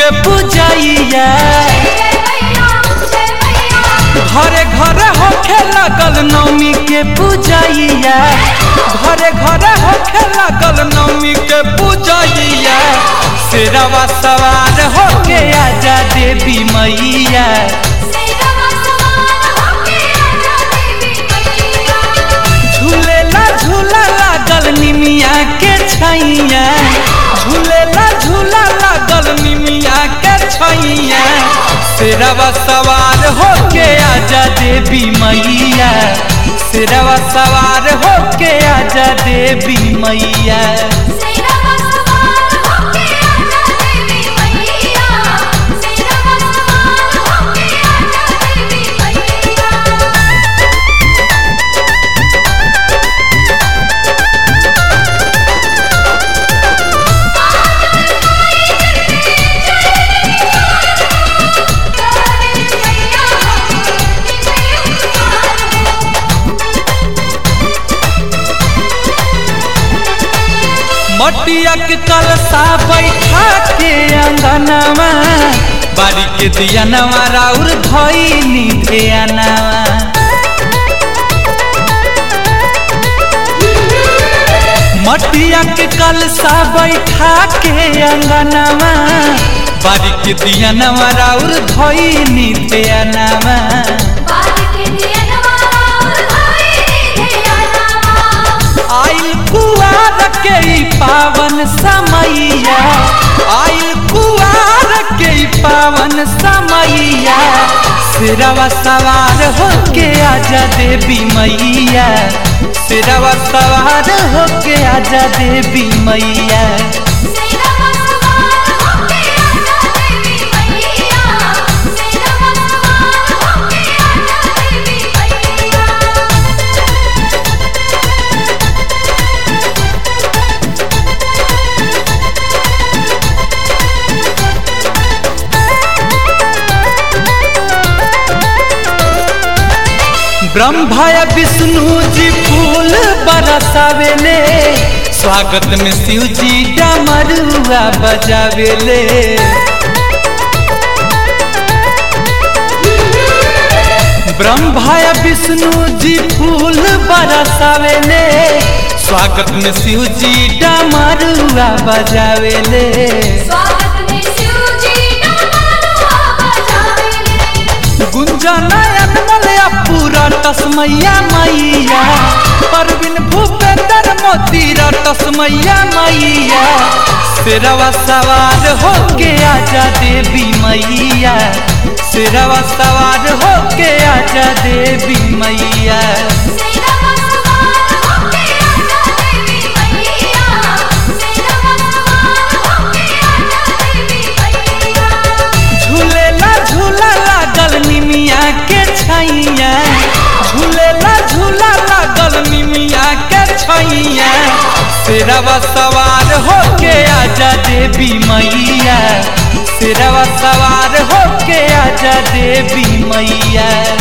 पूजैया घरे घरे होखे लगल नवमी के पूजैया घरे घरे होखे लगल नवमी के पूजैया शेरवा सवार होके आजा देवी मैया झूलेला झूला लागल निमिया के छैया झूलेला झूला लागल निमिया के छैया शेरवा सवार होके आजा देवी मैया शेरवा सवार होके आजा देवी मैया मटिया के कलसा बैठा के अंगनवा बारी के दियनवा राउर धइनी ध्यानवा मटिया के कलसा बैठा के अंगनवा बारी के दियनवा राउर धइनी ध्यानवा आइल कुआर के ई पावन समैया आइल कुआर के ई पावन समैया सिरवा सवार होके आजा देवी मैया सिरवा सवार होके आजा देवी मैया ब्रह्मा या विष्णु जी फूल बरसावेले स्वागत में शिव जी डमरुआ बजावेले ब्रह्मा या विष्णु जी फूल बरसावेले स्वागत में शिव जी डमरुआ बजावेले गुंजनयन मलया पूरा तस्मैया मैया परवीन भूपेंद्र मोतीरा तस्मैया मैया सिरवा सवार होके आजा देवी मैया सिरवा सवार होके आजा देवी मैया झूलेला झूला लागल निमिया के छैया झूलेला झूला लागल निमिया के छैया शेरवा सवार होके आजा देवी मैया शेरवा सवार होके आजा देवी मैया